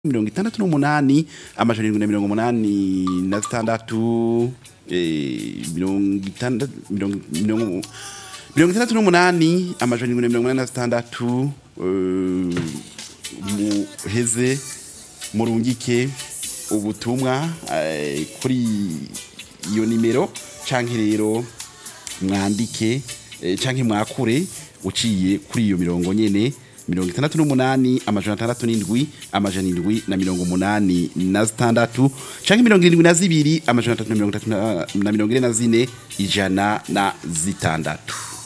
mirongo itandatu n'umunani amajana irindwi na mirongo umunani na zitandatu eh, mirongo itandatu mirongo mirongo mirongo itandatu n'umunani amajana irindwi na mirongo umunani na zitandatu eh, muheze murungike ubutumwa eh, kuri iyo nimero canke rero mwandike eh, canke mwakure uciye kuri iyo mirongo nyene mirongo itandatu n'umunani amajana atandatu n'indwi amajana indwi na mirongo umunani na zitandatu canke mirongo irindwi na zibiri amajana atatu na mirongo itatu na- na mirongo ine na zine ijana na zitandatu